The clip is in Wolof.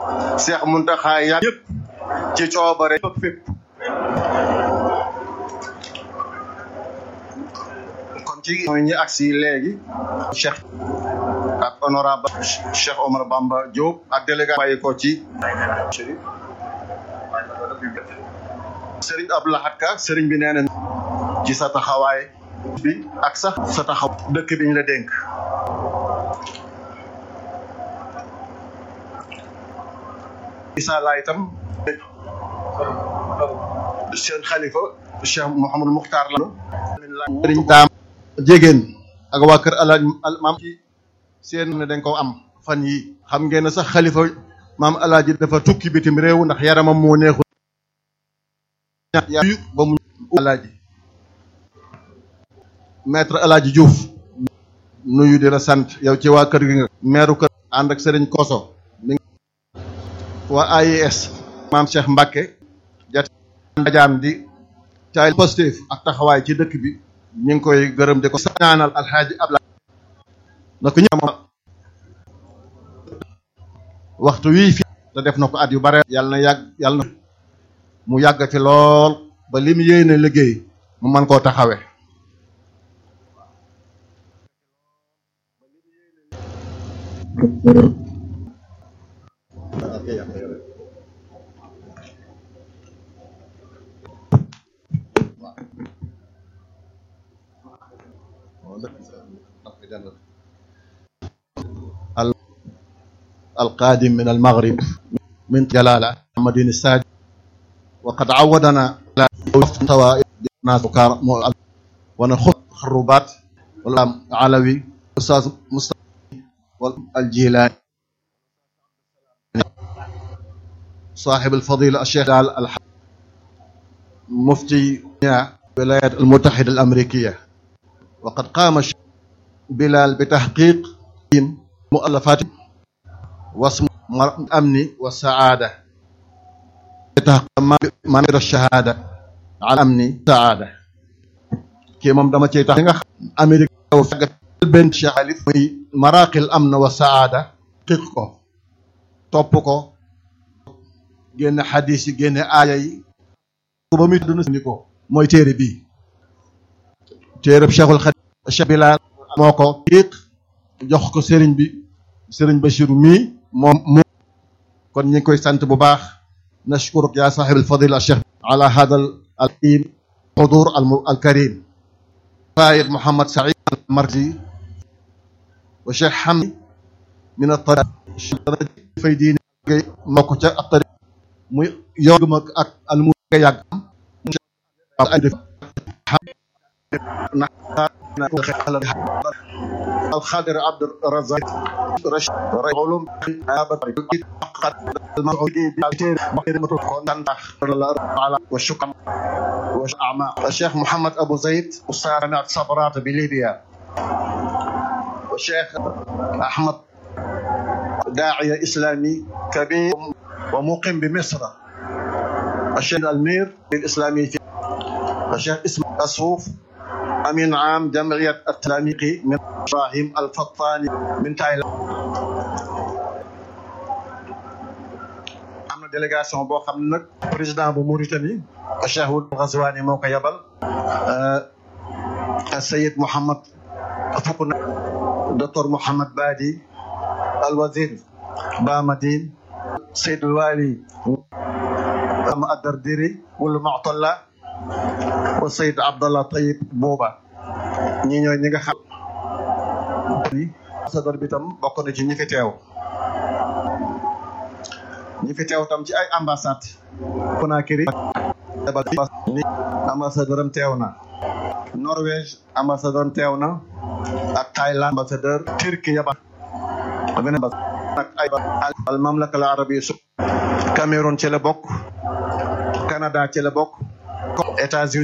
Cheikh Mountakha yàgg yëpp ci coobare fépp kon ci mooy ñi agsi léegi Cheikh ak honorable Cheikh Omar Bamba Diop ak délégué bàyyi ko ci Serigne Abdou Lahad Ka Serigne bi nee na ci sa taxawaay bi ak sax sa taxaw dëkk bi ñu la dénk isa laa itam seen xalifa Cheikh Mouhamadou Muxtaar la sëriñ daam jégéen ak waa kër alaaj maam ci seen ne dañ ko am fan yi xam ngeen ne sax xalifa maam alaaji dafa tukki bitim réew ndax yaramam moo neexul yu ba mu alaaji maître alaaji Diouf nuyu di la sant yow ci waa kër gi nga meeru kër ànd ak sëriñ Koso mi waa AIS maam Cheikh Mbacke jat jaan di caay positif ak taxawaay ci dëkk bi ñu ngi koy gërëm di ko ñaanal alxaaji Ablaye na ko ñëw waxtu wii fi te def na ko at yu bare yàlla na yàgg yàlla na mu yàgg fi lool ba li mu yéene liggéey mu mën koo taxawe القادم من المغرب من جلالة محمد الساج وقد عودنا على طوائف ناس وكار ونخط خروبات والإمام علوي أستاذ مصطفى والجيلاني صاحب الفضيلة الشيخ دال الح... مفتي الولايات المتحدة الأمريكية وقد قام بلال بتحقيق مؤلفات واسم الأمن والسعادة منير الشهادة على الأمن والسعادة kii moom dama cey tax nga xam Amérique yow fegg benn Cheikh Alif muy maraqil amn wa saada xiq ko topp ko génne xadis yi génne aaya yi ba muy dund ni ko mooy téere bii téereb Cheikhul Xadim Cheikh Bilal moo ko xiq jox ko sëriñ bi sëriñ Bachiru mii moom moo kon ñu ngi koy sant bu baax nashkuruk ya sahib alfadila cheikh ala hada al xudur al karim فايد محمد سعيد المرزي وشيخ حمدي من الطريق في دين مكو تا الطريق مي يوم اك المو ياغ الخادر عبد الرزاق رشد علوم والشكر والأعماق الشيخ محمد أبو زيد أستاذ صبرات بليبيا والشيخ أحمد داعية إسلامي كبير ومقيم بمصر الشيخ المير الإسلامي في الشيخ اسم أسوف أمين عام جمعية التلاميقي من إبراهيم الفطاني من تايلاند am na délégation boo xam ne nag président bu Mauritanie Cheikh Wul Ghazwani moo ko yabal Sayid Mouhamad fukk na docteur Mouhamad Badi al wazir Bamadine Seyd Wali am Adardiri wala Mu'talla wa Seyd Abdallah Tayib Booba ñi ñooy ñi nga xam ambassadeur bi tam bokk na ci ñi fi teew ñi fi teew tam ci ay ambassade Conakry ni ambassadeur am teew na Norvège ambassadeur am teew na ak Thaïlande ambassadeur Turquie yaba beneen ak ay al mamlaka al arabia su Cameroun ci la bokk Canada ci la bokk États-Unis